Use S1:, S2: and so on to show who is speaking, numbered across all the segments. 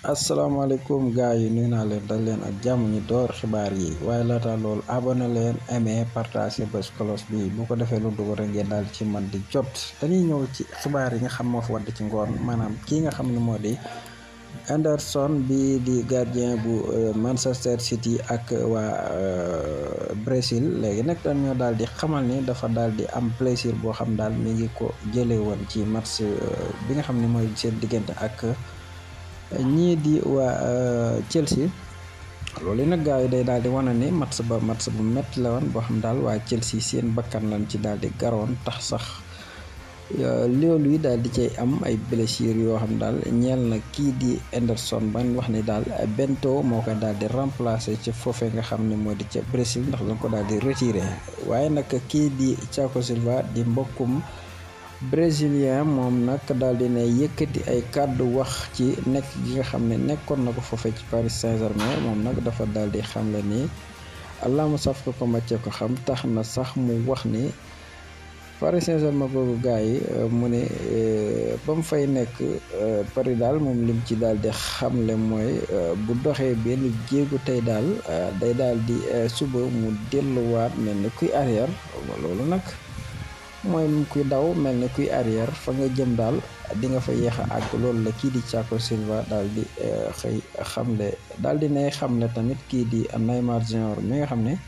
S1: asalaamaaleykum gars yi nuyu naa leen dal leen ak jàmm ñu door xibaar yi waaye laata loolu abonné leen aimé partagé bés cloche bi bu ko defee lu dugg rek ngeen daal ci man di jot dañuy ñëw ci xibaar yi nga xam moo fa wadd ci ngoon maanaam kii nga xam ne moo di Henderson bi di gardien bu Manchester City ak waa Brésil léegi nag dañoo daal di xamal ni dafa daal di am plaisir boo xam daal mi ngi ko jëlee woon ci match bi nga xam ne mooy seen diggante ak ñii di waa Chelsea loolu nag gars yi day daal di wane ni match ba match bu métti la woon boo xam daal waa Chelsea seen bakkan lañ ci daal di garoon tax sax loolu yi daal di cay am ay blessures yoo xam daal ñeel na kii di Henderson ban wax ni daal Bento moo koy daal di remplacer ci foofee nga xam ne moo di ca Brésil ndax dañ ko daal di retiré waaye nag kii di Thiago Silva di mbokkum brésilien moom nag daal di ne yëkkati ay kàddu wax ci nekk gi nga xam ne nekkoon na ko foofee ci Paris Saint-Germain moom nag dafa daal di xamle ni allahuma saf ko ko macce ko xam tax na sax mu wax ni Paris Saint-Germain googu gars yi mu ne ba mu fay nekk Paris daal moom lim ci daal di xamle mooy bu doxee benn jéegu tey daal day daal di suba mu delluwaat mel ni kuy arrière loolu nag mooy kuy daw mel ni kuy arrière fa nga jëm daal di nga fa yéex a àgg loolu la kii di Thiago Silva daal di xëy xamle daal di nay xamle tamit kii di Neymar Junior mi nga xam ne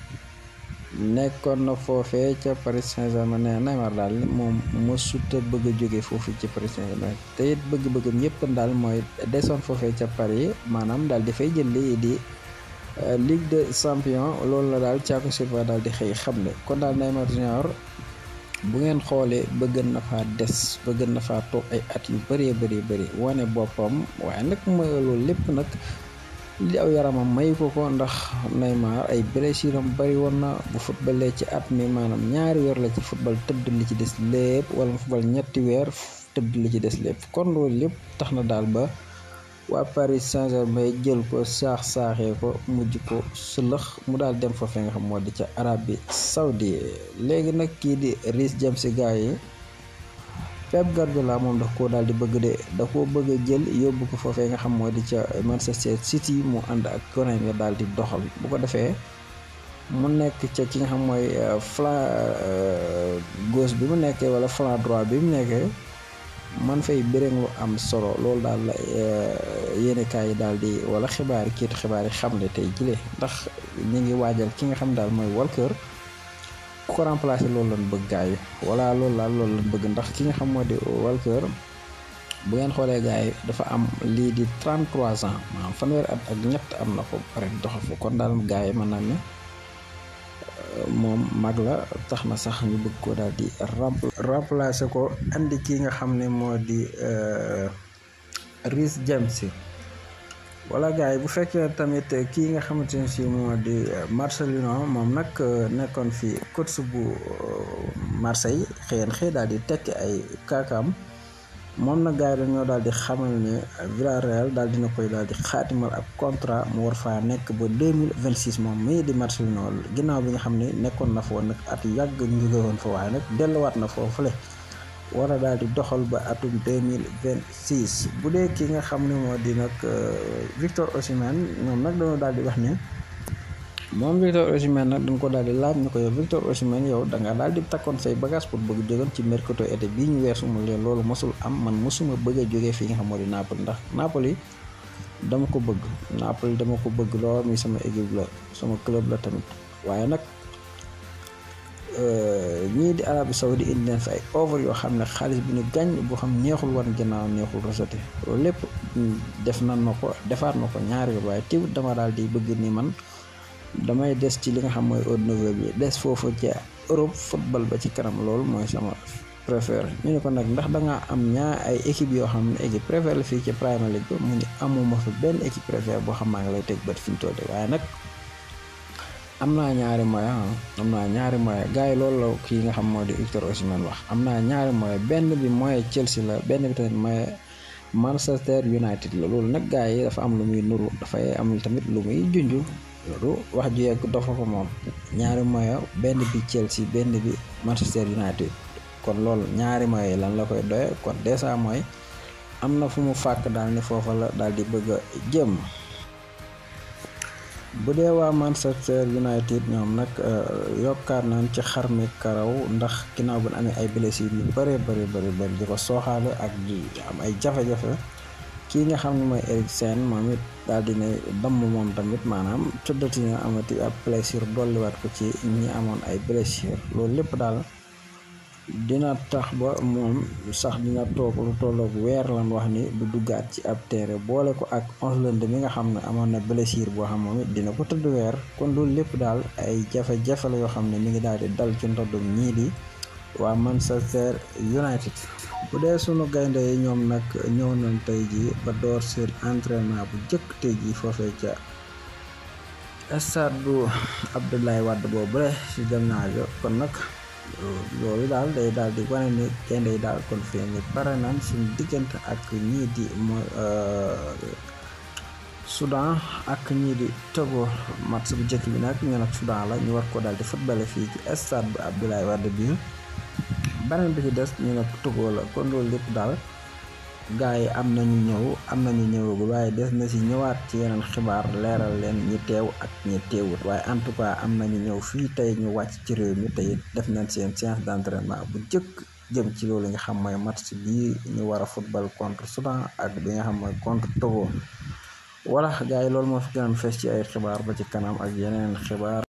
S1: nekkoon na foofee ca Paris Saint-Germain ne Neymar daal moom mësut a bëgg a jóge foofu ci Paris Saint-Germain te it bëgg-bëggam yëpp daal mooy desoon foofee ca Paris maanaam daal di fay jël lii di Ligue des Champions loolu la daal Thiago Silva daal di xëy xamle kon daal Neymar Junior bu ngeen xoolee bëgg na faa des bëgg na faa toog ay at yu bëree bëri bëri wane boppam waaye nag mooy loolu lépp nag li aw yaramam may ko ko ndax Neymar ay blessure am bëri woon na bu footballee ci at mi maanaam ñaari weer la ci football tëdd li ci des lépp wala mu football ñetti weer tëdd li ci des lépp kon loolu lépp tax na daal ba waa Paris Saint-Germain jël ko saax saaxee ko mujj ko sëlëx mu daal dem foofee nga xam moo di ca Arabie Saoudi léegi nag kii di Reece James si gars yi Pep Guardiola moom daf koo daal di bëgg de da koo bëgg a jël yóbbu ko foofee nga xam moo di ca Manchester City mu ànd ak gone nga daal di doxal bu ko defee mu nekk ca ki nga xam mooy flanc gauche bi mu nekkee wala flanc droit bi mu nekkee. man fay bëriŋ lu am solo loolu daal la yéenekaay yi daal di wala xibaar yi kiitu xibaar yi xam ne tey jile ndax ñu ngi waajal ki nga xam daal mooy Walker ku ko remplacer loolu lañ bëgg gaay yi wala loolu daal loolu lañ bëgg ndax ki nga xam moo di Walker bu ngeen xoolee gaay yi dafa am lii di 33 ans maanaam fanweeri at ak ñett am na ko pare doxal fa kon daal gaay yi mën naa ne moom mag la tax na sax ñu bëgg ko daal di remplacer ko andi kii nga xam ne moo di Reece James wala gars yi bu fekkee tamit kii nga xamante ne si moo di Marcelino moom nag nekkoon fi coach bu Marseille xëyen xëy daal di tekki ay kaakaam moom nag gars yi dañoo daal di xamal ne Villarreal daal dina koy daal di xaatimal ab contrat mu war faa nekk ba 2026 moom mii di Marcelino ginnaaw bi nga xam ne nekkoon na fa woon nag at yàgg ñu jóge woon fa waaye nag delluwaat na foofule war a daal di doxal ba atum 2026 bu dee ki nga xam ne moo di nag Victor Osimhen ñoom nag dañoo daal di wax ne moom Victor Osimhen nag dañ ko daal di laaj ñu ko yow Victor Osimhen yow da nga daal di takkoon say bagage pour bëgg jógoon ci mercato été bii ñu weesu mu leen loolu mosul am man mosuma bëgg a jógee fii nga xam moo di Napoli ndax Napoli dama ko bëgg Napoli dama ko bëgg lool mi sama équipe la sama club la tamit waaye nag ñii di Arabie Saoudi indi leen fa ay offre yoo xam ne xaalis bi ñu gàññ boo xam neexul wan ginnaaw neexul rejeté loolu lépp def nan ma ko defaat ma ko ñaari yoon waaye teewut dama daal di bëgg ni man damay des ci li nga xam mooy haut niveau bi des foofu ci Europe football ba ci kanam loolu mooy sama préféré ñu ne ko nag ndax da nga am ñaar ay équipe yoo xam ne équipe préféré la fii ci Premier League ba mu ni amuma fa benn équipe préféré boo xam maa ngi lay teg bët fi ñu toll waaye nag am naa ñaari moyen am naa ñaari moyen gars yi loolu la kii nga xam moo di Victor Osimhen wax am naa ñaari moyen benn bi moyen Chelsea la benn bi tamit moyen Manchester United la loolu nag gars yi dafa am lu muy nuru dafay am tamit lu muy junju loolu wax ju yegg dafa ko moom ñaari moyen benn bi Chelsea benn bi Manchester United kon loolu ñaari moyen lan la koy doye kon dèjà mooy am na fu mu fàkk daal ni foofa la daal di bëgg a jëm bu dee waa Manchester United ñoom nag yokkaat nañ ci xar mi karaw ndax ginnaaw bu amee ay blessures yu bare bëri bëri bëri di ko sooxaale ak di am ay jafe-jafe kii nga xam ne mooy Eriksen moom it daal di ne damm moom tamit maanaam tëddati na amati ab blessure dolliwaat ko ci ñi amoon ay blessure loolu lépp daal dina tax ba moom sax dina toog lu tolloog weer lan wax ni du duggaat ci ab teere boole ko ak Haaland mi nga xam ne amoon na blessure boo xam moom it dina ko tëdd weer kon loolu lépp daal ay jafe-jafe la yoo xam ne mi ngi daal di dal ci ndoddum ñii di waa Manchester United bu dee sunu gaynde yi ñoom nag ñëw nañ tey ji ba door seen entraînement bu jëkk tey ji foofee ca stade bu Abdoulaye Wade boobu rek ci Diamniadio kon nag loolu daal day daal di wane ni gaynde yi daal kon fii ni pare nañ suñu diggante ak ñii di mooy Soudan ak ñii di Togo match bu njëkk bi nag ñu nag Soudan la ñu war ko daal di footballé fii ci stade bu Abdoulaye Wade bi beneen bi ci des ñu nag Togo la kon loolu lépp daal gars yi am nañu ñëw am nañu ñëwagul waaye des na si ñëwaat ci yeneen xibaar leeral leen ñi teew ak ñi teewut waaye en tout cas am nañu ñëw fii tey ñu wàcc ci réew mi tey def nañ seen séance d'entraînement bu njëkk jëm ci loolu nga xam mooy match bii ñu war a football contre Soudan ak bi nga xam mooy contre Togo wala gars yi loolu moo fi gënoon fees ci ay xibaar ba ci kanam ak yeneen xibaar